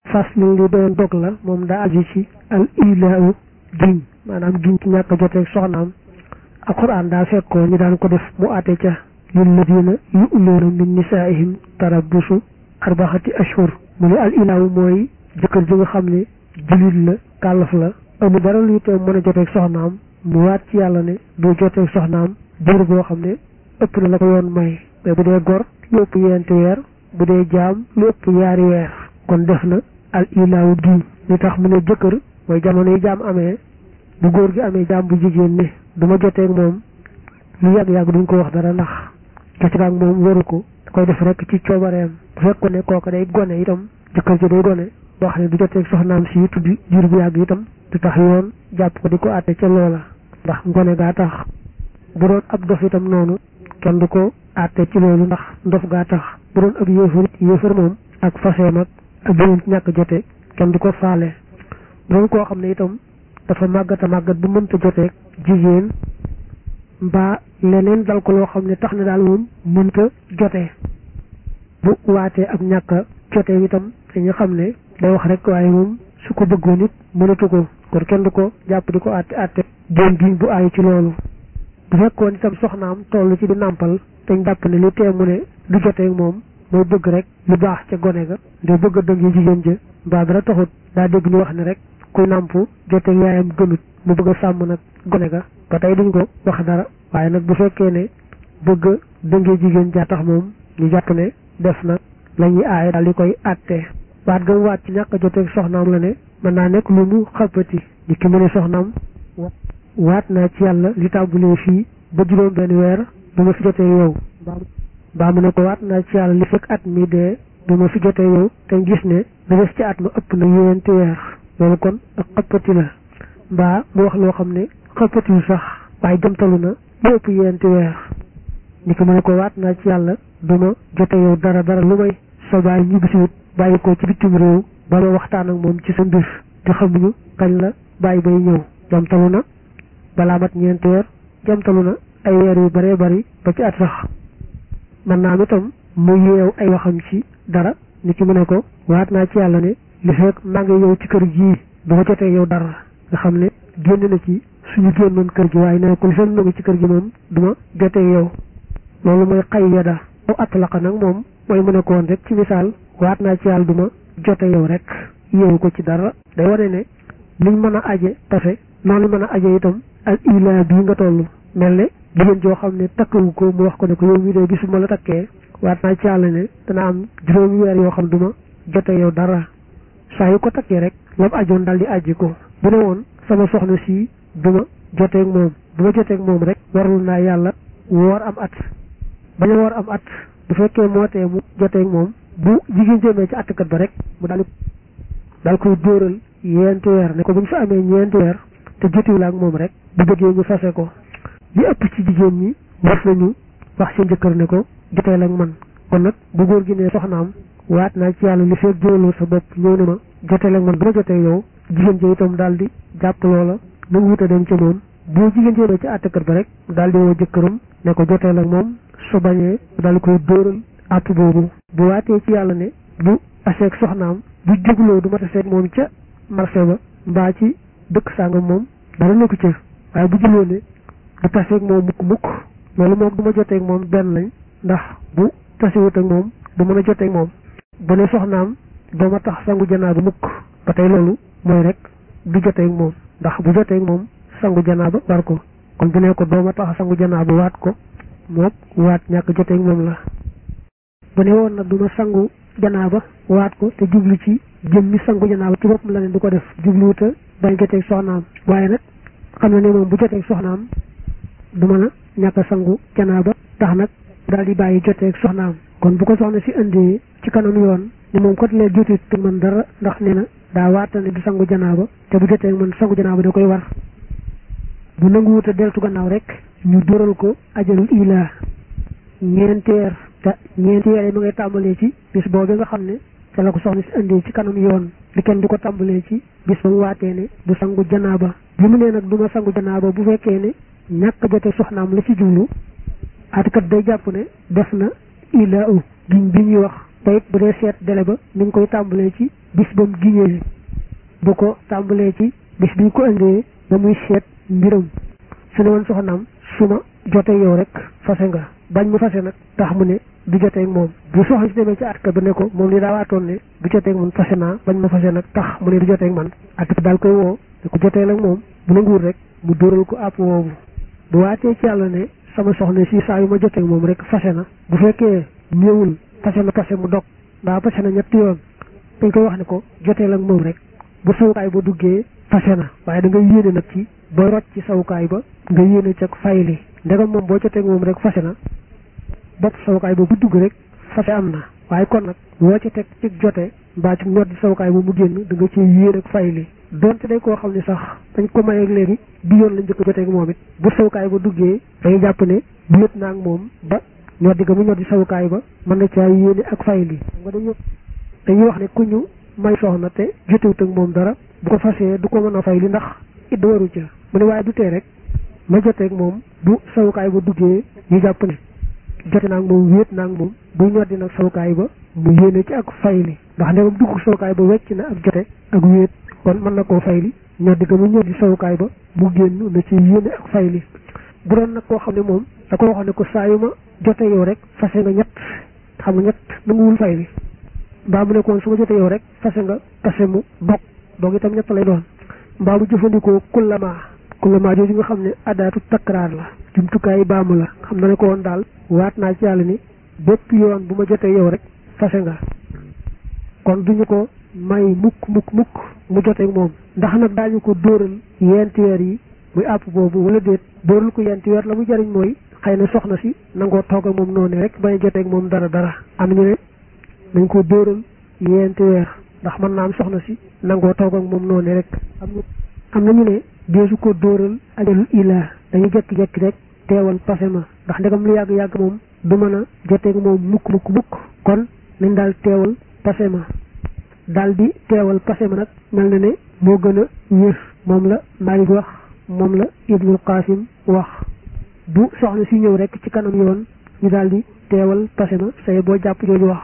fas li li doon dog la moom daa aju ci al ilaahu giñ maanaam giñ ci ñàkk a joteeg soxnaam alquran daa fekkoo ñu daan ko def mu àtte ca lilladina yu'luuna min nisaa'ihim tarabbusu arbaxati ashhur mu ne al ilaahu mooy jëkkër ji nga xam ne julit la kàllaf la amul dara luy tee mën a joteeg soxnaam mu waat ci yàlla ne du joteeg soxnaam diir boo xam ne ëpp na la ko yoon may mais bu dee gor lu ëpp yenti weer bu dee jaam lu ëpp yaari weer kon def na al ilaahu giñ li tax mu ne jëkkër mooy jamono yi jaam amee bu góor gi amee jaam bu jigéen ne du ma joteeg moom lu yàgg-yàgg duñ ko wax dara ndax joteeg ak moom waru ko da koy def rek ci coobareem bu fekkoon ne kooka day gone itam jëkkër ji day gone boo xam ne du joteeg soxnaam si tudd diir bu yàgg itam du tax yoon jàpp ko di ko àtte ca loola ndax ngone gaa tax bu doon ab dof itam noonu kenn du ko àtte ci loolu ndax ndof gaa tax bu doon ab yéefar yéefar moom ak faseem ak ak beneen ñàkk jote kenn du ko faale bu doon koo xam ne itam dafa màggat a màggat bu mënta joteeg jigéen mbaa leneen dal ko loo xam ne tax na daal moom mënta jotee bu waatee ak ñàkk a jotee itam dañu xam ne day wax rek waaye moom su ko bëggoon it mënatu ko kon kenn du ko jàpp di ko àtte àtte génn giñ bu aay ci loolu bu fekkoon itam soxnaam toll ci di nàmpal dañ jàpp ne li tee mu ne du jotee moom mooy bëgg rek lu baax ca gone ga nde bëgg a dëng jigéen ja mbaa dara taxut daa dégg ñu wax ne rek kuy nàmp jotee yaayam gënut mu bëgg a sàmm nag gone ga ba tey duñ ko wax dara waaye nag bu fekkee ne bëgg a dëngee jigéen jaa tax moom ñu jàpp ne def na la ñuy aaye daal di koy àttee waat gam waat ci ñàkk a joteeg soxnaam la ne mën naa nekk lu mu xappati di ki mu ne soxnaam waat naa ci yàlla li tàmbulee fii ba juróom benn weer du ma fi jotee yow mbaa mu ne ko waat naa ci yàlla li fekk at mi dee du ma fi jotee yow te gis ne da des ci at ma ëpp na yéenti weer loolu kon ak xappati la mbaa mu wax loo xam ne xappatiwul sax waaye jëmtalu na lu ëpp yéenti weer ni ko mu ne ko waat naa ci yàlla du ma jote yow dara dara lu may sa baay ñibbisiwut bàyyi ko ci bitim réew ba ma waxtaan ak moom ci sa mbir te xamuñu kañ la bàyyi bay ñëw jamtalu na balaa mat ñeenti weer jamtalu na ay weer yu baree bari ba ci at sax man naa am itam mu yeew ay waxam ci dara ni ki mu ne ko waat naa ci yàlla ne li fekk maa ngi yow ci kër gii du ma jotee yow dara nga xam ne génn na ci suñu génnoon kër gi waaye ne ko li fekk ngi ci kër gi moom du ma jotee yow loolu mooy xay yada aw atlaqa nag moom mooy mu ne ko woon rek ci misaal waat naa ci yàlla du ma jote yow rek yeewu ko ci dara day wane ne liñ mën a aje tafe noonu mën a aje itam al ila bii nga toll mel ne jigéen joo xam ne takkawu ko mu wax ko ne ko yow mii de gisuma la takkee waat naa ci yàlla ne dana am juróomi weer yoo xam du ma jote yow dara saa yu ko takkee rek lam ajoon daal di aji ko bu ne woon sama soxna si du ma joteeg moom bu ma joteeg moom rek warul naa yàlla woor am at bañ a woor am at bu fekkee moo tee mu joteeg moom bu jigéen jëmee ci attkat ba rek mu daal daal koy dóoral ñeenti weer ne ko bu ñu fa amee ñeenti weer te jotiwul ak moom rek bu bëggee ñu fase ko li ëpp ci jigéen ñi war nañu wax seen jëkkër ne ko joteel ak man kon nag bu góor gi ne soxnaam waat naa ci yàlla li fekk jëloo sa bopp ñëw ne ma joteel ak man bu ma jotee yow jigéen ji itam daal di jàpp loola nu mu wuta dem ca moom bu jigéen jëmee ci attkat ba rek daal di woo jëkkëram ne ko joteel ak moom su bañee daal di koy dóoral àpp boobu bu waatee ci yàlla ne bu aseeg soxnaam bu jógloo du ma taseeg moom ca marché ba mbaa ci dëkk sàngam moom dara nekku ca waaye bu juloo ne du taseeg moom mukk mukk loolu moom du ma joteeg moom benn lañ ndax bu tasewut ak moom du mën a joteeg moom bu ne soxnaam doo ma tax sangu janaaba mukk ba tey loolu mooy rek du joteeg moom ndax bu joteeg moom sangu janaaba war ko kon bu ne ko doo ma tax sangu janaaba waat ko moom waat ñàkk joteeg moom la bu ne woon nag du ma sangu janaaba waat ko te jublu ci jëm mi sangu janaaba ci boppam la ne du ko def jubluwuta bañ joteeg soxnaam waaye nag xam na ne moom bu joteeg soxnaam du mën a ñàkk a sangu janaaba tax nag daal di bàyyi joteeg soxnaam kon bu ko soxna si indee ci kanam yoon ni moom kot lee jotit te man dara ndax nee na daa waata ne du sangu janaaba te bu joteeg man sangu janaaba da koy war bu nanguwuta deltu gannaaw rek ñu dóoral ko ajalul ilaa ñeenteer te ñeenteer yi ma ngay tàmbalee ci bis boobu nga xam ne te la ko soxna si indee ci kanam yoon di kenn di ko tàmbalee ci bis ba mu waatee ne du sangu janaaba bi mu nee nag du ma sangu janaaba bu fekkee ne ñàkk jote soxnaam la ci jublu atikat day jàpp ne def na ilaa u giñ bi ñuy wax te it bu dee seet dele ba mi ngi koy tàmbalee ci bis ba mu giñee bu ko tàmbalee ci bis bi ñu ko indee ba muy seet mbiram su ne woon soxnaam su ma jotee yow rek fase nga bañ mu fase nag tax mu ne du jotee ak moom bu soxna si demee ci atka ba ne ko moom li daa waatoon ne du jotee ak man fase naa bañ ma fase nag tax mu ne du jotee ak man atka daal koy woo ne ko jotee ak moom bu nanguwul rek mu dóoral ko àpp woowu bu waatee ci yàlla ne sama soxna si saa yu ma jotee ak moom rek fase na bu fekkee ñëwul fase na fase mu dog mbaa fase na ñetti yoon dañ koy wax ne ko jotee ak moom rek bu sawukaay ba duggee fase na waaye da ngay yéene nag ci booy rot ci sawukaay ba nga yéene ca fayli ndegam moom boo jotee ak moom rek fase na bopp sawukaay ba bu dugg rek fase am na waaye kon nag boo ci teg ci jote mbaa ci ñor di sawukaay ba mu génn da nga ci yéene ak fayli donte day koo xam ne sax dañ ko may ak léegi bi yoon lañ njëkk jotee ak moom it bu sawukaay ba duggee day jàpp ne wéet naa ak moom ba ñor di ga mu ñor di sawukaay ba mën na caa yéene ak fayli nga dañu dañuy wax ne ku ñu may soxna te jotewut ak moom dara bu ko fasee du ko mën a fay li ndax it waru ca mu ne waaye du tee rek ma joteeg moom bu sawukaay ba duggee ñu jàpp ne jote naag moom wéet naag moom bu ñoddi nag sawukaay ba mu yéene ci ak fayli ndax ndegam dugg sawukaay ba wecc na ak jote ak wéet kon mën na koo fayli ñoddi ga mu ñoddi sawukaay ba mu génn na ci yéene ak fayli bu doon nag koo xam ne moom da ko waxoon ne ko saa yu ma jote yow rek fase nga ñett xam nga ñett nanguwul fayli mbaa mu nekkoon su ma jotee yow rek fase nga fase mu dog dog itam ñett lay doon mbaa mu jëfandikoo kullama kullama jooju nga xam ne adaatu takraar la jumtukaay baamu la xam na ne ko woon daal waat naa ci yàlla ni bépp yoon bu ma jotee yow rek fase nga kon duñu ko may mukk mukk mukk mu jotee moom ndax nag daañu ko dóoral yenti weer yi muy àpp boobu wala déet dóoral ko yenti weer la mu jariñ mooy xëy na soxna si nangoo toog ak moom noonu rek bañ a jotee moom dara dara am ñu ne nañ ko dóoral yenti weer ndax mën naa am soxna si nangoo toog ak moom noonu rek am am nañu ne deesu ko dóoral ajalul ilaa dañu jekki-jekki rek teewal passé ma ndax ndegam lu yàgg-yàgg moom du mën a joteeg moom mukk mukk mukk kon nañ daal teewal passé ma daal di teewal passé ma nag mel na ne moo gën a wér moom la Maalik wax moom la Ibnul Qasim wax bu soxna si ñëw rek ci kanam yoon ñu daal di teewal passé ma say boo jàpp jooju wax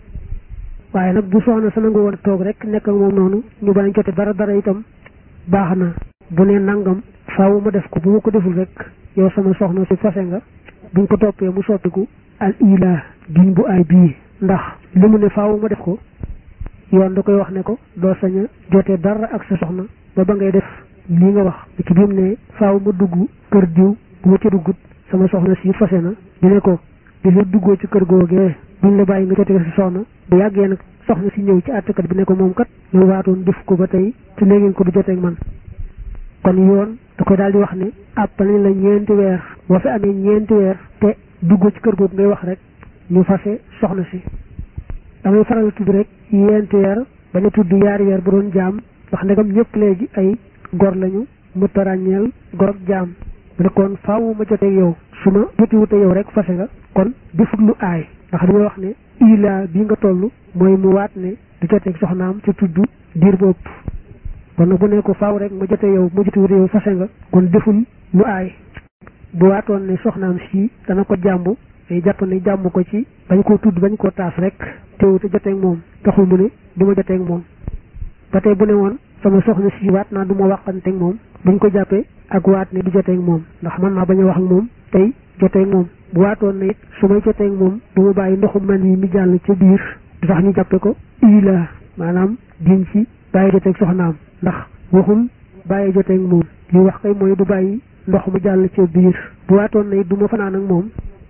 waaye nag bu soxna sa nangu woon toog rek nekk ak moom noonu ñu bañ jote dara dara itam baax na bu ne nangam faaw ma def ko bu ma ko deful rek yow sama soxna si fase nga buñ ko toppee mu soppiku al ila giñ bu ay bii ndax li mu ne faaw ma def ko yoon da koy wax ne ko doo sañ a jotee dara ak sa soxna ba ba ngay def lii nga wax ci bi mu ne faaw ma dugg kër diw bu ma ci duggut sama soxna si fase na ñu ne ko di la duggoo ci kër googee buñ la bàyyi nga jotee sa soxna bu yàggee nag soxna si ñëw ci àttekat bi ne ko moom kat ñu waatoon def ko ba tey te léegi ko du joteeg man kon yoon da koy daal di wax ne àppal la ñeenti weer boo fi amee ñeenti weer te duggoo ci kër googu ngay wax rek ñu fase soxna si damay faral tudd rek ñeenti weer bañ a tudd yaari weer bu doon jaam wax ndegam ñëpp léegi ay gor lañu mu tarañeel gor ak jaam mu ne kon faaw ma joteeg yow su ma joti wute yow rek fase nga kon defut lu aay ndax dañoo wax ne ila bi nga toll mooy mu waat ne du joteeg soxnaam ci tudd diir bopp kon nag bu ne ko faaw rek ma jote yow ma joti wute yow fase nga kon deful lu aay bu waatoon ne soxnaam si dana ko jàmbu day jàpp ne jàmm ko ci bañ koo tudd bañ koo taas rek teewute joteeg moom taxul mu ne du ma joteeg moom ba tey bu ne woon sama soxna si waat naa du ma waxanteeg moom buñ ko jàppee ak waat ne du joteeg moom ndax mën naa bañ a wax ak moom tey joteeg moom bu waatoon ne it su may joteeg moom du ma bàyyi ndoxu man yi mi jàll ca biir du tax ñu jàppe ko ila maanaam diñ ci bàyyi joteeg soxnaam ndax waxul bàyyi joteeg moom li wax kay mooy du bàyyi ndox mu jàll ca biir bu waatoon ne it du ma fanaan ak moom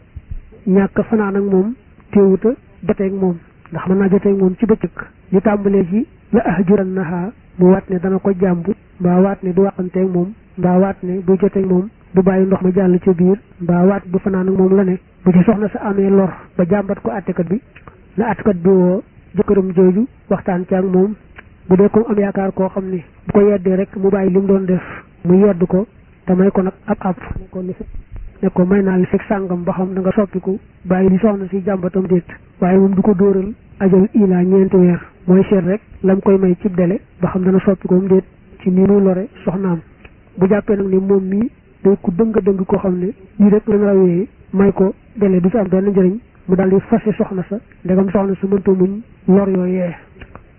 ñàkk fanaan ak moom teewuta joteeg moom ndax mën naa joteeg moom ci bëccëg ñu tàmbalee ci la ahjuran naha mu waat ne dana ko jàmb mbaa waat ne du waxanteeg moom mbaa waat ne bu joteeg moom du bàyyi ndox ma jàll ca biir mbaa waat du fanaan ak moom la ne bu ci soxna sa amee lor ba jàmbat ko àttekat bi na àttekat bi woo jëkkëram jooju waxtaan ci ak moom bu dee comme am yaakaar koo xam ne bu ko yeddee rek mu bàyyi li mu doon def mu yedd ko te may ko nag ab ab ne ko li ne ko may naa li fekk sàngam ba xam da nga soppiku bàyyi li soxna si jàmbatam déet waaye moom du ko dóoral ajal ilaa ñeenti weer mooy seet rek lam koy may cib dele ba xam dana soppiku mu déet ci ni muy lore soxnaam bu jàppee nag ni moom mii day ku dëng dëng koo xam ne lii rek lañ rawee may ko dele du ci am benn njëriñ mu daal di fase soxna sa ndegam soxna sa mënta muñ lor yooyee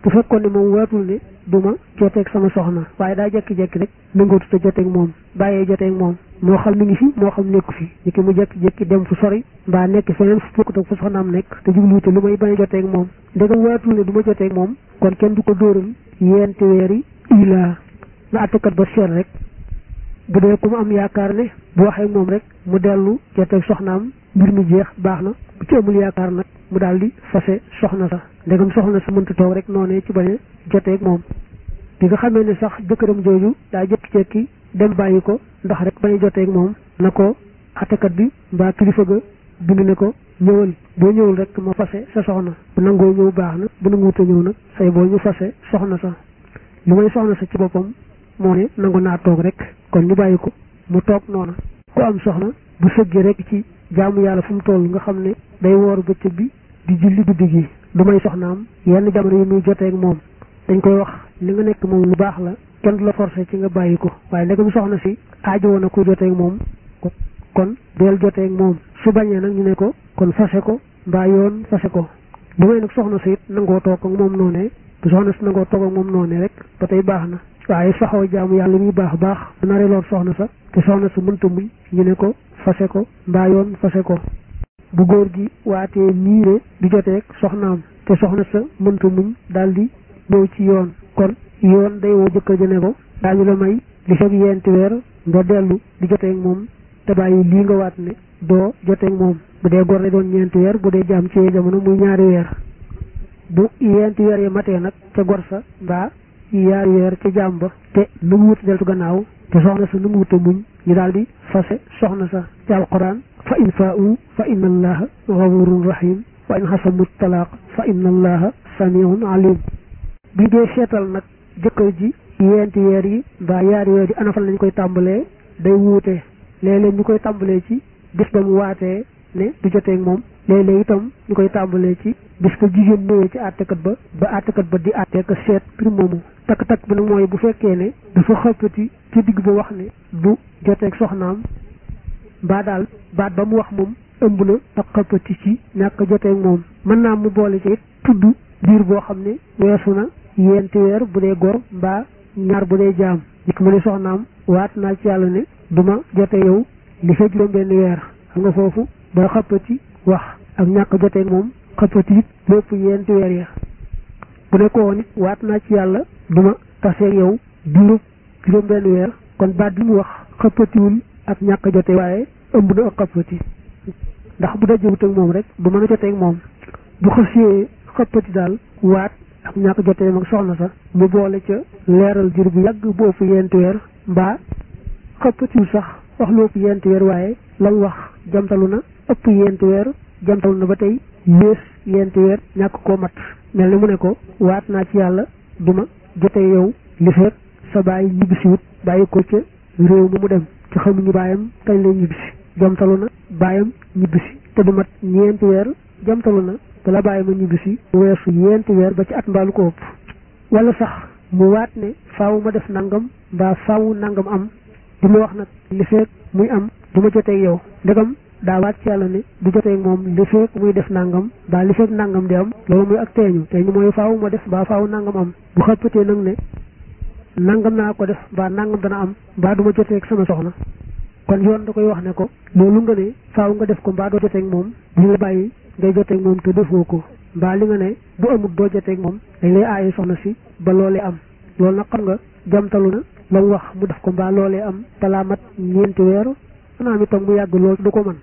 bu fekkoon ne moom waatul ne du ma joteeg sama soxna waaye daa jekki-jekki rek nangootu te joteeg moom bàyyee joteeg moom moo xam mi ngi fi moo xam nekku fi ni ki mu jekki-jekki dem fu sori mbaa nekk feneen fu bokkut ak fu soxnaam nekk te jubluwute lu may bañ a joteeg moom ndegam waatul ne du ma joteeg moom kon kenn du ko dóoral yenti weeri ilaa na attekat ba seet rek bu dee ku mu am yaakaar ne bu waxee moom rek mu dellu joteeg soxnaam mbir mi jeex baax na bu ci amul yaakaar nag mu daal di fase soxna sa ndegam soxna sa mënta toog rek noonee ci bañ a joteeg moom bi nga xamee ne sax jëkkëram jooju daa jekki-jekki dem bàyyi ko ndax rek bañ a joteeg moom na ko attekat bi mbaa kilifa ga bind ne ko ñëwal boo ñëwul rek ma fase sa soxna bu nangoo ñëw baax na bu nanguwuta ñëw nag say boo ñu fase soxna sa li may soxna sa ci boppam moo ne nangu naa toog rek kon ñu bàyyi ko mu toog noona ku am soxna bu sëggee rek ci jaamu yàlla fu mu toll nga xam ne day wooru bëccëg bi di julli guddi gi du may soxnaam yenn jamono yi muy joteeg moom dañ koy wax li nga nekk moom lu baax la kenn du la forcé ci nga bàyyi ko waaye ndegam soxna si aajo woon na ku joteeg moom kon deel joteeg moom su bañee nag ñu ne ko kon fase ko mbaa yoon fase ko lu may nag soxna si it nangoo toog ak moom noonee bu soxna si nangoo toog ak moom noonee rek ba tey baax na waaye saxoo jaamu yàlla muy baax baax bu naree lool soxna sa te soxna sa mënta muñ ñu ne ko fase ko mbaa yoon fase ko bu góor gi waatee niire di joteeg soxnaam te soxna sa mënta muñ daal di ñëw ci yoon kon yoon day woo jëkkër ja ne ko daañu la may li fekk yenti weer nga dellu di joteeg moom te bàyyi lii nga waat ne doo joteeg moom bu dee góor lay doon ñeenti weer bu dee jaam ci jamono muy ñaari weer bu yenti weer yi matee nag ca gor sa mbaa yaari weer ca jaam ba te nu mu wut deltu gannaaw te soxna sa nu mu wuta muñ ñu daal di fase soxna sa ci alquran fa in faa'u fa inna allaha gafurun rahim wa in xasamu talaaq fa inna allaha samiun alim bi dee seetal nag jëkkër ji yenti weer yi mbaa yaari weer yi ana fan lañ koy tàmbalee day wuute léeg-léeg ñu koy tàmbalee ci bis ba mu waatee ne du joteeg moom léeg-léeg itam ñu koy tàmbalee ci bis ko jigéen ñëwee ci àttekat ba ba àttekat ba di àttee ko seet mbir moomu takk-takk bi nag mooy bu fekkee ne dafa xëppati ci digg ba wax ne du joteeg soxnaam mbaa daal baat ba mu wax moom ëmb na ak xëppati ci ñàkk joteeg moom mën naa mu boole ci tudd diir boo xam ne weesu na yenti weer bu dee gor mbaa ñaar bu dee jaam nit mu ne soxnaam waat naa ci yàlla ne duma jote yow li fa juróom benn weer xam nga foofu ba xëppati wax ak ñàkk joteeg moom xëppati it lépp yenti weer ya bu ne ko woon it waat naa ci yàlla duma taseeg yow diirub juróom benn weer kon baat bi mu wax xëppatiwul ak ñàkk jote waaye ëmb na ak xëppati ndax bu dajewut ak moom rek du mën a joteeg moom bu xësee xëppati daal waat ak ñàkk jotee mag soxna sa mu boole ca leeral jur bu yàgg bu ëpp yenti weer mbaa xëppatiwul sax wax lu ëpp yenti weer waaye lam wax jamtalu na ëpp yenti weer jamtalu na ba tey yées yenti weer ñàkk koo mat mel ni mu ne ko waat naa ci yàlla duma jotee yow li fekk sa bàyyi ñibbisiwut bàyyi ko ca réew mi mu dem ci xamuñu baayam kañ lay ñibbisi jamtalu na baayam ñibbisi te du mat ñeenti weer jamtalu na bala bàyyi ma ñibbisi mu weesu yenti weer ba ci at mbaalu ko ëpp wala sax mu waat ne faaw ma def nangam mbaa faaw nangam am di ma wax nag li fekk muy am du ma jotee yow ndegam daa waat ci yàlla ne du jotee moom li fekk muy def nangam mbaa li fekk nangam di am loolu muy ak teeñu teeñu mooy faaw ma def mbaa faaw nangam am bu xëppatee nag ne nangam naa ko def mbaa nangam dana am mbaa du ma jotee ak sama soxna kon yoon da koy wax ne ko loolu nga ne faaw nga def ko mbaa doo jotee ak moom duñu la bàyyi ngay joteeg moom te defoo ko mbaa li nga ne bu amul doo joteeg moom dañ lay aaye soxna si ba loolee am loolu nag xam nga jamtalu na la mu wax mu def ko mbaa loolee am balaa mat ñeenti weer xanaa mi toog mu yàgg lool du ko mën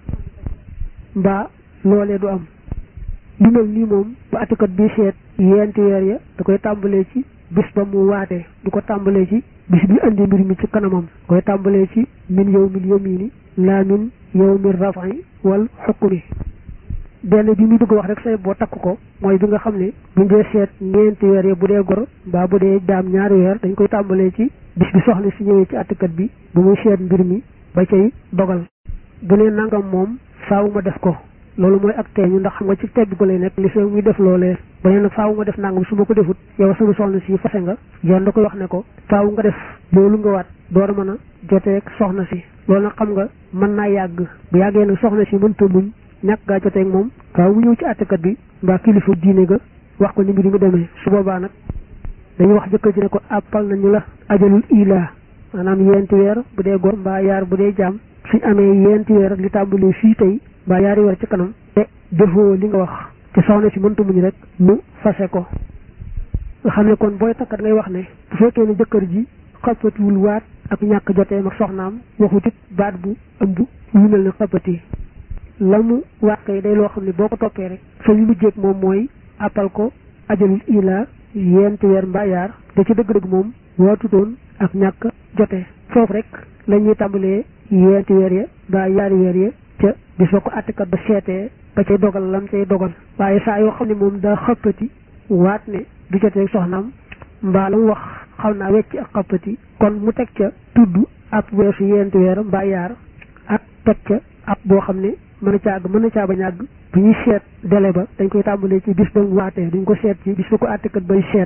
mbaa loolee du am li mel nii moom bu atikat bi seet yenti weer ya da koy tàmbalee ci bis ba mu waatee du ko tàmbalee ci bis bi andi mbir mi ci kanamam koy tàmbalee ci min yow min yamini laa min yow min rafi wal xukmi benn bi muy bëgg wax rek say boo takk ko mooy bi nga xam ne buñ dee seet ñeenti weer yi bu dee gor mbaa bu dee daam ñaari weer dañ koy tàmbalee ci bis bi soxna si ñëwee ci àttekat bi bu muy seet mbir mi ba cay dogal bu ne nangam moom faaw ma def ko loolu mooy ak teeñu ndax xam nga ci tegg ko lay nekk li fee muy def loolee ba ne nag faaw nga def nangam su ma ko defut yow sama soxna si fase nga yoon da koy wax ne ko faaw nga def loolu nga waat door a mën a joteeg soxna si loolu nag xam nga mën naa yàgg bu yàggee nag soxna si mënta muñ ñàkk gaa joteeg moom faaw mu ñëw ci àttekat bi mbaa kilifa diine ga wax ko ni mbir mi demee su boobaa nag dañuy wax jëkkër ji ne ko àppal nañu la ajalul ila maanaam yenti weer bu dee góor mbaa yaar bu dee jaam suñ amee yenti weer li tàmbalee fii tey mbaa yaari weer ci kanam te defoo li nga wax te soxna si mënta muñ rek mu fase ko nga xam ne kon booy takkat ngay wax ne bu fekkee ne jëkkër ji xappatiwul waat ak ñàkk joteem ak soxnaam waxut it baat bu ëmb lu mel ne xappati la mu waat kay day loo xam ne boo ko toppee rek fa ñu mujjeeg moom mooy appal ko ajalul ila yenti weer mbaa yaar te ci dëgg-dëgg moom waatutoon ak ñàkk jote foofu rek la ñuy tàmbalee yenti weer ya mbaa yaari weer ya ca bis ba ko àttekat ba seetee ba cay dogal lam cay dogal waaye saa yoo xam ne moom daa xappati waat ne du jotee soxnaam mbaa la mu wax xaw naa wecc ak xappati kon mu teg ca tudd ab weesu yenti weer mbaa yaar ak teg ca ab boo xam ne mën a caag mën a caa bañ àgg bu ñuy seet délai ba dañ koy tàmbalee ci bis ba mu waatee duñ ko seet ci bis ba ko àttekat bay seet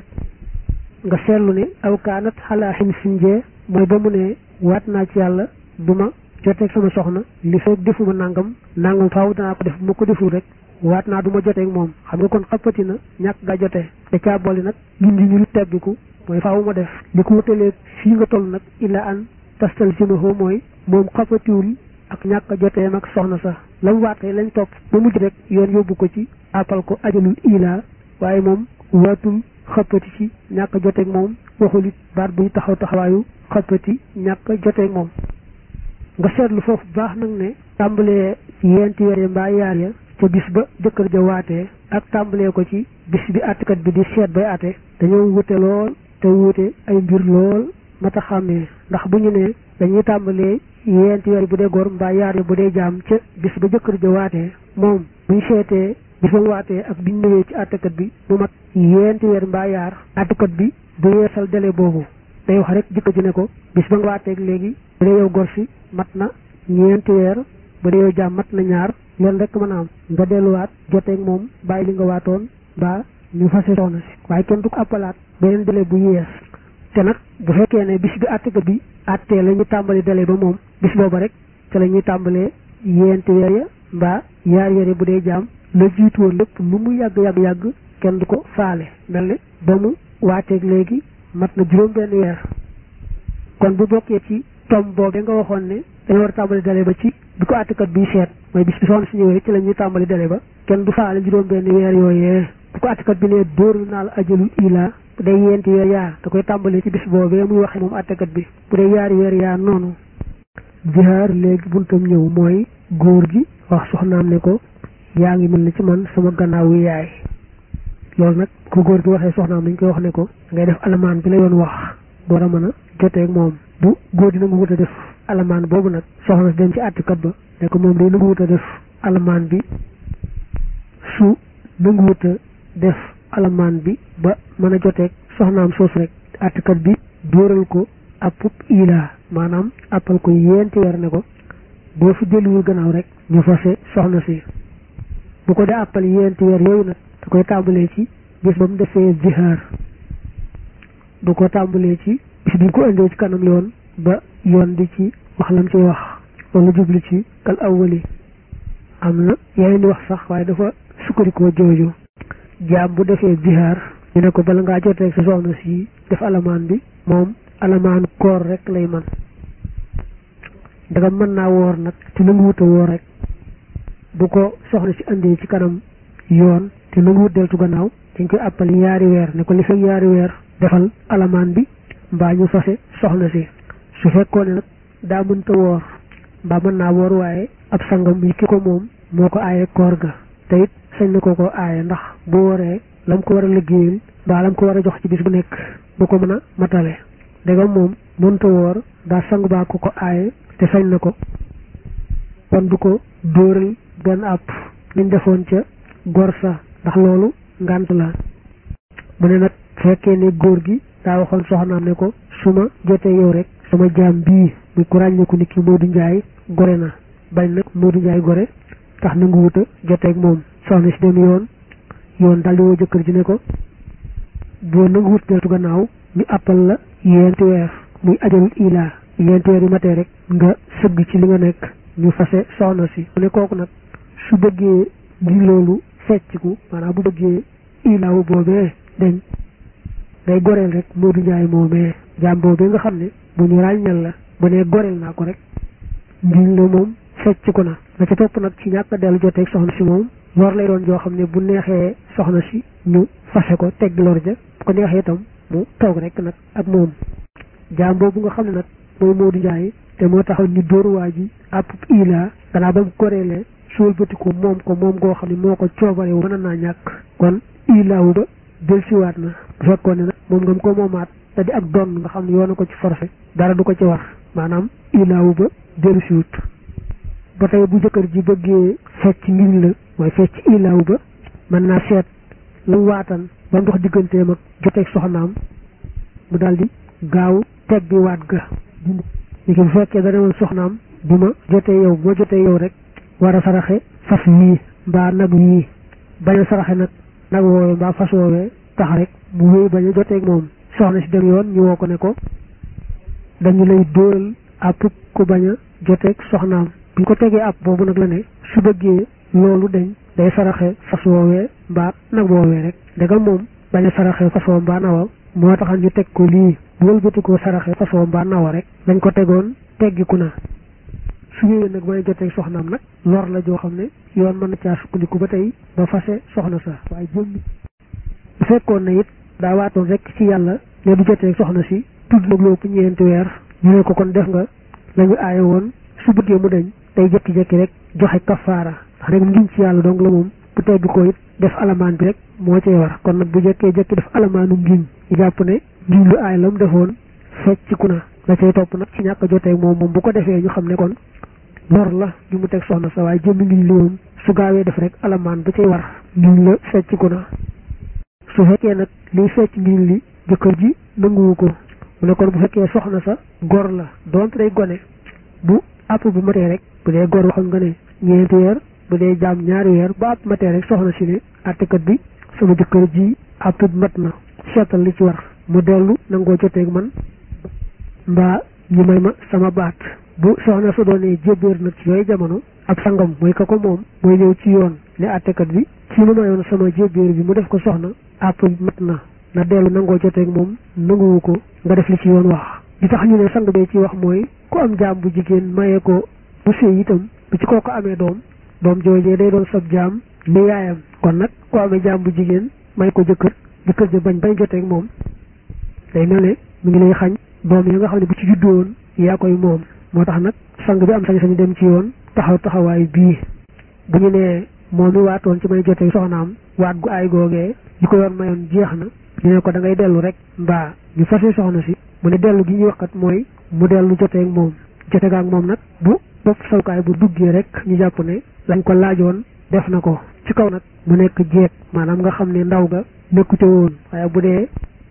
nga seetlu ne aw kaanat xalaa xin sinjee mooy ba mu ne waat naa ci yàlla du ma joteeg sama soxna li feeg defuma nangam nangam faaw danaa ko def bu ma ko deful rek waat naa du ma joteeg moom xam nga kon xappati na ñàkk gaa jotee te caa boole nag gindi ñu lu tebbiku mooy faaw ma def li ko wutalee fii nga toll nag illa an tastal simaho mooy moom xappatiwul ak ñàkk joteem ak soxna sax la mu waatee lañ topp ba mujj rek yoon yóbbu ko ci appal ko ajalul ila waaye moom waatul xappati ci ñàkk joteeg moom waxul it baat buy taxaw taxawaayu xappati ñàkk joteeg moom nga seetlu foofu baax nag ne tàmbalee yenti weer ya mbaa yaar ya ca bis ba jëkkër ja waatee ak tàmbalee ko ci bis bi àttekat bi di seet bay àtte dañoo wute lool te wuute ay mbir lool mata xàmmee ndax bu ñu ne dañuy tàmbalee yenti weer bu dee góor mbaa yaar ya bu dee jaam ca bis ba jëkkër ja waatee moom buñ seetee bis ba mu waatee ak biñ ñëwee ci àttekat bi mu mat yenti weer mbaa yaar àttekat bi du yeesal délai boobu day wax rek jëkkër ji ne ko bis ba nga waateeg léegi bu dee yow gor si mat na ñeenti weer bu dee yow jaam mat na ñaar leen rek mën a am nga delluwaat joteeg moom bàyyi li nga waatoon mbaa ñu fase soxna si waaye kenn du ko appalaat beneen délai bu yees te nag bu fekkee ne bis bi àttekat bi àttee la ñu tàmbali délai ba moom bis booba rek te la ñuy tàmbalee yenti weer ya mbaa yaar weer ya bu dee jaam la jiitu woon lépp lu mu yàgg yàgg yàgg kenn du ko faale mel ne ba mu waateeg léegi mat na juróom benn weer kon bu bokkee ci tom boobu nga waxoon ne dañu war a tàmbali délai ba ci bi ko àttekat bi seet mooy bis bi soxna si ñëwee ci la ñuy tàmbali délai ba kenn du faale juróom benn weer yooyee bu ko àttekat bi ne dóoru naa la ajalul ila bu dee yenti weer yaa da koy tàmbali ci bis boobee muy waxee moom àttekat bi bu dee yaari weer yaa noonu jihaar léegi buntam ñëw mooy góor gi wax soxnaam ne ko yaa ngi mel ni ci man sama gannaawu yaay loolu nag ku góor gi waxee soxnaam dañ koy wax ne ko ngay def alamaan bi la yoon wax door a mën a joteeg moom bu góor gi nangu wut a def alamaan boobu nag soxna si dem ci àttikat ba ne ko moom day nangu wut a def alamaan bi su nangu wut a def alamaan bi ba mën a joteeg soxnaam soosu rek àttikat bi dóoral ko appub ilaa maanaam appal ko yéenti weer ne ko boo fi delluwul gannaaw rek ñu fase soxna si bu ko dee appal yéenti weer yooyu nag da koy tàmbalee ci bis ba mu defee zihaar du ko tàmbalee ci bis bi ko indee ci kanam yoon ba yoon di ci wax lam ciy wax wala jublu ci kal awwali am na yeneen di wax sax waaye dafa sukkandikoo jooju jaam bu defee zihaar ñu ne ko bala ngaa jotee sa soxna si def alamaan bi moom alamaan koor rek lay man ndagam mën naa woor nag te nangu wut a woor rek bu ko soxna si indee ci kanam yoon te nangu wut deltu gannaaw dañ koy àppal yaari weer ne ko li fekk yaari weer defal alamaan bi mbaa ñu fase soxna si su fekkoon ne nag daa mënta woor mbaa mën naa woor waaye ab sangam yi ki ko moom moo ko aaye koor ga te it sañ na ko ko aaye ndax bu wooree lam ko war a liggéeyal mbaa lam ko war a jox ci bis bu nekk bu ko mën a matale ndegam moom mënta woor daa sang baa ko ko aaye te sañ na ko kon du ko dóoral benn àpp liñ defoon ca gor sa ndax loolu ngànt la mu ne nag fekkee ne góor gi daa waxoon soxnaam ne ko su ma jotee yow rek sama jaam bii muy ku ràññeeku ni ki Modou Ndiaye gore na bañ nag Modou Ndiaye gore tax na nga wuta joteeg moom soxna si dem yoon yoon daldi woo jëkkër ji ne ko boo nangu wut deltu gannaaw ñu appal la yenti weer muy ajalul ilaa yenti weer yu matee rek nga sëgg ci li nga nekk ñu fase soxna si mu ne kooku nag su bëggee li loolu fecciku maanaam bu bëggee ilaawu boobee dañ day goreel rek Modou Ndiaye moomee jaam boobu nga xam ne bu ñu ràññal la bu nee goreel naa ko rek ngiñ la moom fecc ko na la ca topp nag ci ñàkk a dellu joteeg soxna si moom lor lay doon joo xam ne bu neexee soxna si ñu fase ko tegg lor ja bu ko neexee itam mu toog rek nag ak moom jaam boobu nga xam ne nag mooy Modou Ndiaye te moo taxaw ñu dóor waa ji àpp ila gannaaw ba mu goreelee suul bëti ko moom ko moom goo xam ne moo ko coobare wu mën naa ñàkk kon ilaawu ba del siwaat na bu fekkoon ne nag moom nga ko moomaat te di ak doon nga xam ne yoona ko ci forcé dara du ko ci war maanaam ilaawu ba dellu siwut ba tey bu jëkkër ji bëggee fecc ngiñ la mooy fecc ilaawu ba mën naa seet la waatan ba ndox digganteem ak joteeg soxnaam mu daal di gaaw teggi waat ga li ki bu fekkee dana woon soxnaam bu ma jotee yow bu ma jotee yow rek war a saraxe fas yii mbaa nag yii bañ a saraxe nag nag woowee mbaa fas woowee tax rek mu wéy bañ a joteeg moom soxna si dem yoon ñu woo ko ne ko dañu lay dóoral àpp ku bañ a joteeg soxnaam bi ko tegee àpp boobu nag la ne su bëggee loolu dañ day saraxe fas woowee mbaa nag woowee rek ndegam moom bañ a saraxe fas woo mbaa nawa moo taxal ñu teg ko lii bu wëlbati ko saraxe fas woo mbaa nawa rek dañ ko tegoon teggiku na su ñëwee nag may joteeg soxnaam nag lor la joo xam ne yoon mën na caa sukkandiku ba tey ba fase soxna sa waaye jëm bu fekkoon na it daa waatoon rek ci yàlla ne du joteeg soxna si tudd nag loo ko ñeenti weer ñu ne ko kon def nga la ñu aaye woon su bëggee mu dañ day jekki-jekki rek joxe kafaara ndax rek ngiñ ci yàlla donc la moom bu tegg ko it def alamaan bi rek moo cay war kon nag bu jekkee jekki def alamaanu ngiñ ñu jàpp ne ngiñ lu aay la mu defoon fecciku na la cay topp nag ci ñàkk a joteeg moom moom bu ko defee ñu xam ne kon lor la ñu mu teg soxna sa waaye jëmmi ngiñ li moom su gaawee def rek alamaan ba cay war ngiñ la fecciku na su fekkee nag liy fecc ngiñ li jëkkër ji nanguwu ko mu ne kon bu fekkee soxna sa gor la doonte day gone bu àpp bu matee rek bu dee gor waxoon nga ne ñeenti weer bu dee jaam ñaari weer ba àpp matee rek soxna si ne àttekat bi sama jëkkër ji àpp bi mat na seetal li ci war mu dellu nangoo joteeg man mbaa ñu may ma sama baat bu soxna sa doonee jébbéer nag ci yooyu jamono ab sangam mooy ka ko moom mooy ñëw ci yoon ne àttekat bi ci ma mayoon sama jébbéer bi mu def ko soxna àpp bi mat na na dellu nangoo joteeg moom nanguwu ko nga def li ci yoon wax li tax ñu ne sang bee ci wax mooy ku am jaam bu jigéen mayee ko bu sëy itam bu ci kooku amee doom doom joojee day doon sab jaam ni yaayam kon nag ku amee jaam bu jigéen may ko jëkkër jëkkër ja bañ bañ joteeg moom day mel ne mu ngi lay xañ doom yi nga xam ne bu ci juddoo woon yaa koy moom moo tax nag sang bi am sañ-sañu dem ci yoon taxaw taxawaay bii bu ñu nee moom mi waatoon ci may joteeg soxnaam waat gu aay googee li ko yoon mayoon jeex na ñu ne ko da ngay dellu rek mbaa ñu fase soxna si mu ne dellu gi ñuy wax kat mooy mu dellu joteeg moom joteeg ak moom nag bu bopp sawkaay bu duggee rek ñu jàpp ne lañ ko laajoon def na ko ci kaw nag mu nekk jeeg maanaam nga xam ne ndaw ga nekkute woon waaye bu dee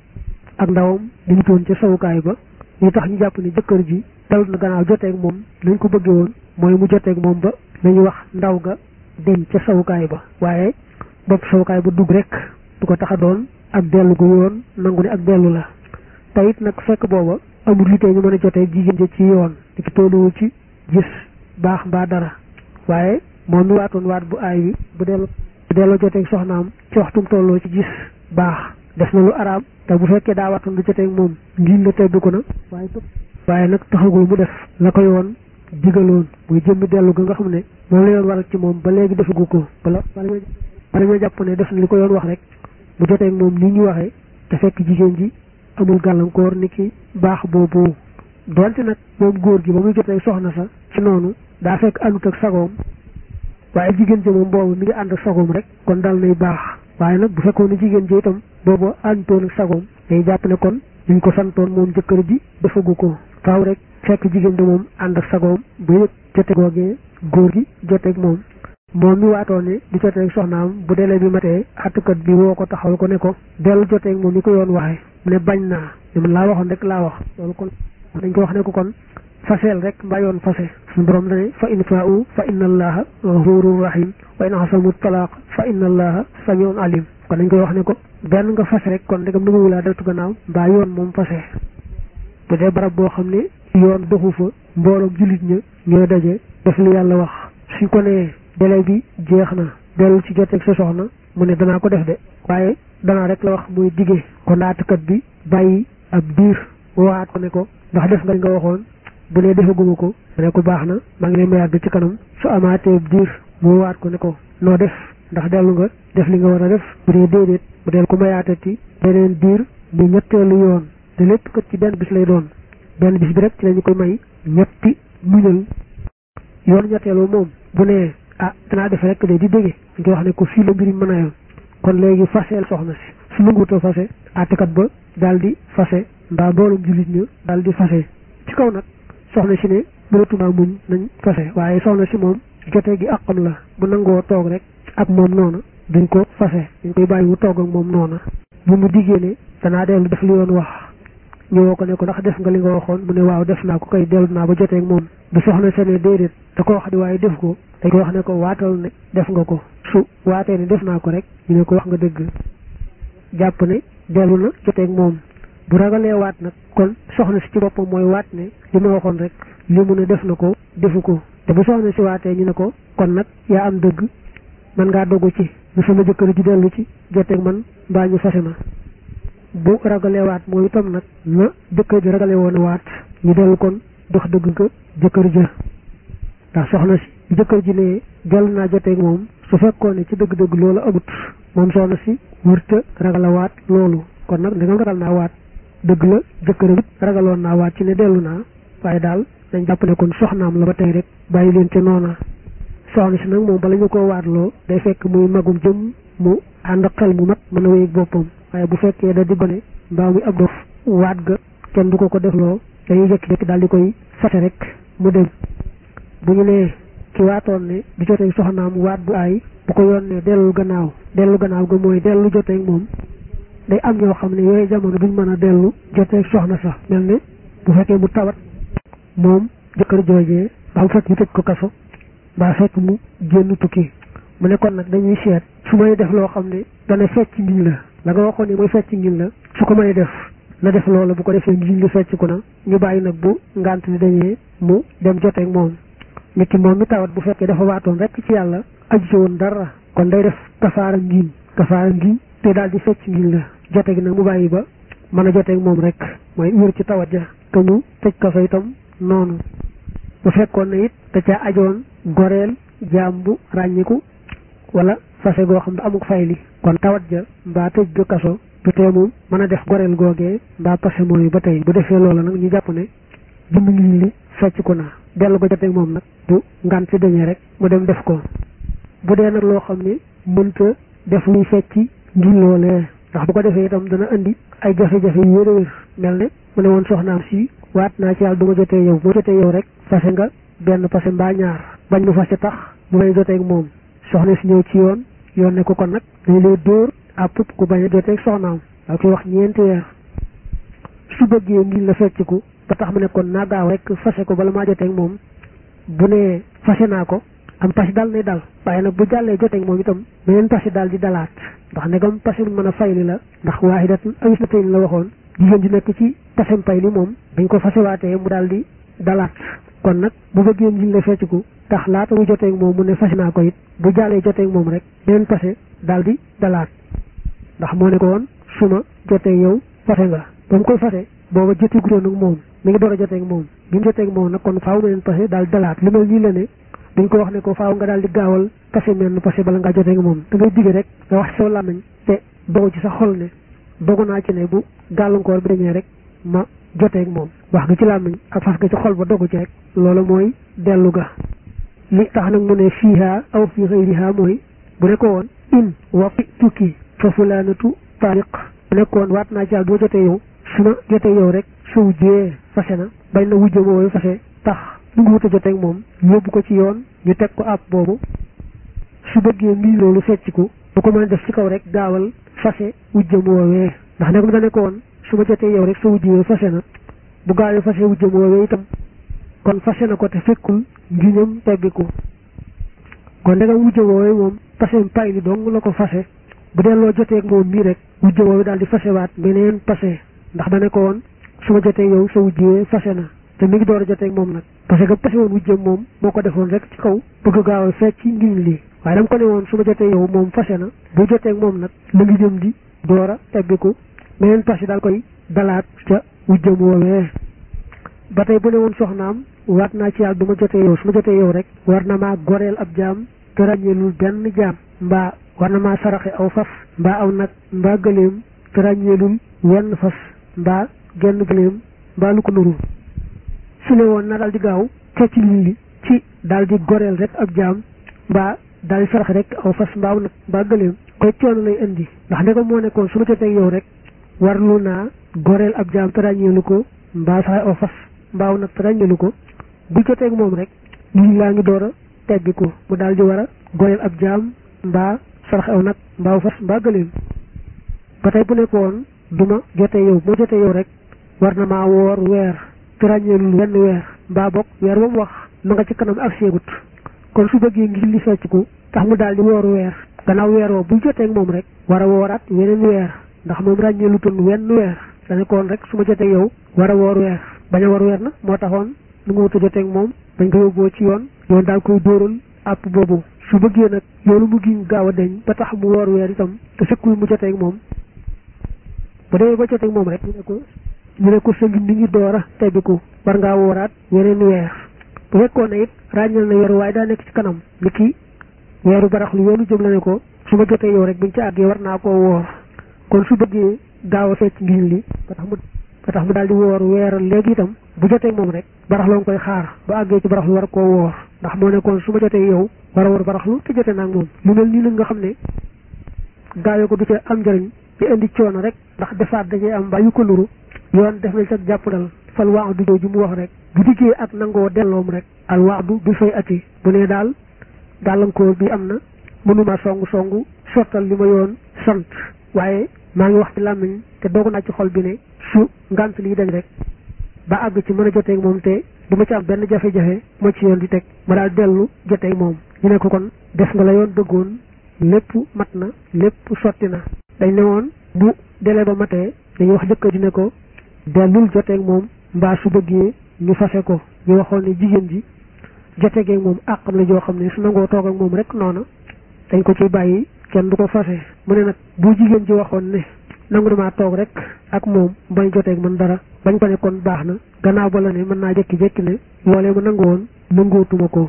ak ndawam dañu toon ca sawukaay ba li tax ñu jàpp ne jëkkër ji dal na gannaaw joteeg moom lañ ko bëggee woon mooy mu joteeg moom ba lañu wax ndaw ga dem ca sawukaay ba waaye bopp sawukaay ba dugg rek du ko tax a doon ak dellu gu yoon nangu ne ak dellu la te it nag fekk booba amul li tee ñu mën a jotee jigéen ja ci yoon di ki tolluwu ci gis baax mbaa dara waaye moom mi waatoon waat bu aay bi bu dellu bu delloo joteeg soxnaam ci waxtum tolloo ci gis baax def na lu araam te bu fekkee daa waatoon du joteeg moom ngiñ la teddu ko na waaye waaye nag taxagul mu def la ko yoon digaloon muy jëmmi dellu ga nga xam ne moom la yoon waral ci moom ba léegi defagu ko bala bala ñoo jàpp ne def na li ko yoon wax rek mu joteeg moom ni ñu waxee te fekk jigéen ji amul gàllankoor ni ki baax boobu donte nag moom góor gi ba muy jotee soxna sa ci noonu daa fekk àndut ak sagoom waaye jigéen ji moom boobu mi ngi ànd ak sagoom rek kon dal nay baax waaye nag bu fekkoon ne jigéen ji itam boobu àndutoon ak sagoom day jàpp ne kon liñ ko santoon moom jëkkër ji defagu ko faaw rek fekk jigéen ji moom ànd ak sagoom bu yëg jote googee góor gi joteeg moom moom mi waatoon ne di joteeg soxnaam bu délai bi matee àttekat bi woo ko taxawal ko ne ko dellu joteeg moom ni ko yoon waxee mu ne bañ naa ne man laa waxoon rek laa wax loolu kon dañ ko wax ne ko kon faseel rek mbaa yoon fase suñu borom dane fa in faa'u fa inna allaha ghafurur rahim wa in asamu talaaq fa inna allaha samiun alim kon dañ koy wax ne ko benn nga fase rek kon ndegam nanguwu laa deltu gannaaw mbaa yoon moom fase bu dee barab boo xam ne yoon doxu fa mbooloom jullit ña ñooy daje def li yàlla wax suñ ko nee délai bi jeex na dellu ci joteeg sa soxna mu ne danaa ko def de waaye danaa rek la wax muy digee kon naatukat bi bàyyi ab diir waat ko ne ko ndax def nga li nga waxoon bu dee defaguma ko mu ne ko baax na maa ngi lay mayaat bi ci kanam su amaatee diir mu waat ko ne ko noo def ndax dellu nga def li nga war a def bu dee déedéet bu deel ko mayaatati beneen diir mu ñetteelu yoon te lépp kat ci benn bis lay doon benn bis bi rek ci lañu koy may ñetti muñal yoon ñetteelu moom bu nee ah danaa def rek de di dégge dañ koy wax ne ko fii la mbiri mën a yem kon léegi faseel soxna si su nanguwutoo fase àttekat ba daal di fase mbaa mboolum jullit ñu daal di fase ci kaw nag soxna si ne mënatuma muñ nañ fase waaye soxna si moom jotee gi àqam la bu nangoo toog rek ak moom noona duñ ko fase dañ koy bàyyi mu toog ak moom noona bu mu diggee ne danaa dellu def li yoon wax ñëwoo ko ne ko ndax def nga li nga waxoon mu ne waaw def naa ko kay dellu naa ba jotee ak moom bu soxna se ne déedéet da ko wax di waaye def ko dañ ko wax ne ko waatal ne def nga ko su waatee ne def naa ko rek ñu ne ko wax nga dëgg jàpp ne dellu na jotee ak moom bu ragalee waat nag kon soxna si ci boppam mooy waat ne li ma waxoon rek li mu ne def na ko defu ko te bu soxna si waatee ñu ne ko kon nag yaa am dëgg man ngaa dogu ci bu sama jëkkër ji dellu ci joteeg man mbaa ñu fase ma bu ragalee waat mooy itam nag na jëkkër ji ragale woon a waat ñu dellu kon dox dëgg ko jëkkër ja ndax soxna si jëkkër ji ne dellu naa joteeg moom su fekkoon ne ci dëgg-dëgg loolu amut moom soxna si wërta ragala waat loolu kon nag ndegam ragal naa waat dëgg la jëkkëram it ragaloon naa waat ci ne dellu naa waaye daal dañ jàpp ne kon soxnaam la ba tey rek bàyyi leen ca noona soxna si nag moom bala ñu ko waatloo day fekk muy magum jëm mu ànd ak xel mu mat mën a wéy boppam waaye bu fekkee da di gone mbaa muy ab dof waat ga kenn du ko ko defloo dañuy jékki-jékki daal di koy fase rek mu dem bu ñu nee ki waatoon ne du jotee soxnaam waat bu aay bu ko yoon ne dellu gannaaw dellu gannaaw ga mooy dellu jotee moom day am ñoo xam ne yooyu jamono duñ mën a dellu jotee soxna sax mel ne bu fekkee mu tawat moom jëkkër joojee ba mu fekk ñu tëj ko kaso mbaa fekk mu génn tukki mu ne kon nag dañuy seet su may def loo xam ne dana fecc ngiñ la la nga waxoon ne mooy fecc ngiñ la su ko may def na def loolu bu ko defee ngiñ li fecc ko na ñu bàyyi nag bu ngant li dañee mu dem joteeg moom nit ki moom mi tawat bu fekkee dafa waatoon rek ci yàlla aju ci woon dara kon day def kafaara ngiñ kafaara ngiñ te daal di fecc ngiñ la jote gi nag mu bàyyi ba mën a joteeg moom rek mooy wér ci tawat ja te ñu tëj kaso itam noonu bu fekkoon ne it da caa ajoon goreel jaam bu ràññiku wala fase goo xam ne amuk fayli kon tawat ja mbaa tëj ga kaso du tee moom mën a def goreel googee mbaa pase mooyu ba tey bu defee loola nag ñu jàpp ne jëmm ngi li fecc ko naa dellu ko joteeg moom nag bu ngan si dañee rek mu dem def ko bu dee nag loo xam ne mënta def luy fecci ngir loolee ndax bu ko defee itam dana indi ay jafe-jafe yu wér a wér mel ne mu ne woon soxnaam si waat naa ci yàlla du ma jotee yow moo jotee yow rek fase nga benn fase mbaa ñaar bañ mu fase tax mu may joteeg moom soxna si ñëw ci yoon yoon ne ko kon nag dañ lay dóor àpp ku bañ a joteeg soxnaam daa koy wax ñeenti weer su bëggee ngir la fecciku ba tax mu ne kon naa gaaw rek fase ko bala maa joteeg moom bu nee fase naa ko am pasi dal nay dal waaye nag bu jàllee joteeg moom itam beneen pasi daal di dalaat ndax negam pasi mën a fayli la ndax waahidatun aw isnatayni la waxoon jigéen ji nekk ci pasem pay li moom dañ ko fasewaatee mu daal di dalaat kon nag bu bëggee njiñ la fecciku tax laata mu joteeg moom mu ne fase naa ko it bu jàllee joteeg moom rek beneen pase daal di dalaat ndax moo ne ko woon suma joteeg yow fase nga ba mu koy fase booba joteegutoon ak moom mi ngi door a joteeg moom bi mu joteeg moom nag kon faaw meneen pase daal dalaat li mel nii la ne dañ ko wax ne ko faaw nga daal di gaawal pase menn pase bala ngaa joteeg moom da ngay digge rek nga wax ci sa làmmiñ te dogu ci sa xol ne dogu naa ci ne bu gàllankoor bi dañee rek ma joteeg moom wax nga ci làmmiñ ak fas nga ci xol ba dogu ci rek loolu mooy dellu ga li tax nag mu ne fiiha aw fi xëyriha mooy bu ne ko woon in wa fi tukki fa fulaanatu taaliq bu nekkoon waat naa ci yàlla doo jotee yow su ma jotee yow rek su wujjee fase na bañ na wujje mooy fase tax lu ngi wut a joteeg moom yóbbu ko ci yoon ñu teg ko ab boobu su bëggee mbii loolu fecciku bu ko mën a def ci kaw rek gaawal fase wujjam woowee ndax ne ko da nekkoon su ma jotee yow rek sa wujjee fase na bu gaawee fase wujjam woowee itam kon fase na ko te fekkul ngiñam teggiku kon ndegam wujje woowee moom pasem pay li dong la ko fase bu delloo joteeg moom mii rek wujje woowee daal di fasewaat beneen pase ndax da ne ko woon su ma jotee yow sa wujjee fase na te mi ngi door a joteeg moom nag parce que pase woon wujjam moom moo ko defoon rek ci kaw bëgg gaaw a fecc ngiñ lii waaye dama ko ne woon su ma jotee yow moom fase na bu joteeg moom nag la ngi jëm di door a teggiku meneen pas yi daal koy dalaat ca wujjam woowee ba tey bu ne woon soxnaam waat naa ci yàlla du ma jotee yow su ma jotee yow rek war na maa goreel ab jaam te ràññeelul benn jaam mbaa war na maa saraxe aw fas mbaa aw nag mbaa gëléem te ràññeelul wenn fas mbaa genn gëléem mbaa lu ko nuru su ne woon na daal di gaaw ca ci li ci daal di goreel rek ab jaam mbaa daal di saraxe rek aw fas mbaa aw nag mbaa gëléem koy coono lay indi ndax ne ko moo nekkoon su ma jotee yow rek warlu naa goreel ab jaam te ràññeelu ko mbaa saraxe aw fas mbaa aw nag te ràññeelu ko bu jotee moom rek lii laa ngi door a teggi ko mu daal di war a goreel ab jaam mbaa saraxe aw nag mbaa fas mbaa gëléem ba tey bu nekkoon duma jotee yow moo jotee yow rek war na maa woor weer te ràññeelul wenn weer mbaa bokk weer ba mu wax ma nga ci kanam ak seegut kon su bëggee ngir li fecc ko tax mu daal di wooru weer gannaaw weer woo bu jotee moom rek war a wooraat weneen weer ndax moom ràññeelu ton wenn weer dane koon rek su ma jotee yow war a woor weer bañ a woor weer na moo taxoon nu nga wuta jotee moom dañ ko yóbboo ci yoon yoon daal koy dóoral àpp boobu su bëggee nag yoonu mu giñ gaaw a deñ ba tax mu woor weer itam te sëkkul mu jotee moom bu demee ba jotee moom rek ñu ne ko ñu ne ko sa ngi ni ngi door a tebbiku war ngaa wooraat weneen weer bu fekkoon ne it ràññal na weer waaye daa nekk ci kanam ni ki weeru baraxlu yoonu jëm la ne ko su ma jotee yow rek buñ ci àggee war naa koo woor kon su bëggee gaaw a fecc ngiñ li ba tax mu ba tax mu daal di woor weeral léegi itam bu jotee moom rek baraxlu nga koy xaar ba àggee ci baraxlu war koo woor ndax moo nekkoon su ma jotee yow war a woor baraxlu te jotee naag moom lu mel nii nag nga xam ne gaawee ko du ca am njëriñ di indi coono rek ndax defaat dajee am mbaa yu ko nuru yoon def nañ sa jàppandal fal waadu jooju mu wax rek bu diggee ak nangoo delloom rek al waadu bi fay ati bu ne daal gàllankoor bi am na mënuma songu songu sottal li ma yoon sant waaye maa ngi wax ci làmmiñ te doog naa ci xol bi ne su ngant lii dañ rek ba àgg ci mën a joteeg moom te du ma ci am benn jafe-jafe moo ci yoon di teg ma daal dellu joteeg moom ñu ne ko kon def nga la yoon bëggoon lépp mat na lépp sotti na dañ ne woon bu délai ba matee dañuy wax jëkkër ji ne ko dellul joteeg moom mbaa su bëggee ñu fase ko ñu waxoon ne jigéen ji jotegeeg moom àqam la joo xam ne su nangoo toog ak moom rek noona dañ ko ciy bàyyi kenn du ko fase mu ne nag bu jigéen ji waxoon ne nangu damaa toog rek ak moom bañ joteeg man dara bañ ko ne kon baax na gannaaw ba la ne mën naa jekki-jekki ne loolee ma nangu woon nangootuma ko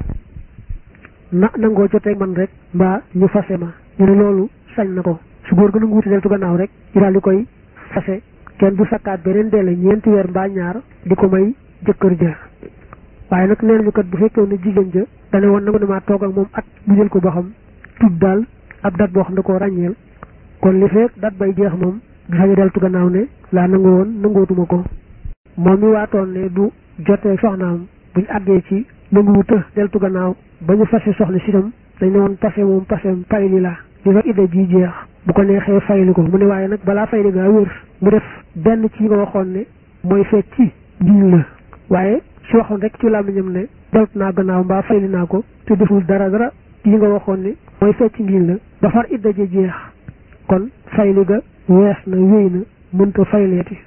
na nangoo joteeg man rek mbaa ñu fase ma ñu ne loolu sañ na ko su góor ga nanguwuti deltu gannaaw rek ñu daal di koy fase kenn du sakkaat beneen deele ñeenti weer mbaa ñaar di ko may jëkkër ja waaye nag nee nañu kat bu fekkee ne jigéen ja dane woon nangu damaa toog ak moom at ñu jël ko ba xam tudd daal ab dat boo xam ne koo ràññeel kon li fekk dat bay jeex moom du sañu deltu gannaaw ne laa nangu woon nangootuma ko moom mi waatoon ne du jotee soxnaam buñ àggee ci nanguwu të deltu gannaaw ba ñu fase soxna si tam dañ ne woon pase moom pasem payli la li fa idda ji jeex bu ko neexee fayli ko mu ne waaye nag balaa fayli gaa wér mu def benn ci nga waxoon ne mooy fekk ci njiñ la waaye su waxoon rek ci làmmiñam ne delt naa gannaaw mbaa fayli naa ko te deful dara dara ci nga waxoon ne mooy fecc ngiñ la ba far idda ji jeex kon fayli ga wees na wéy na mënta fayleeti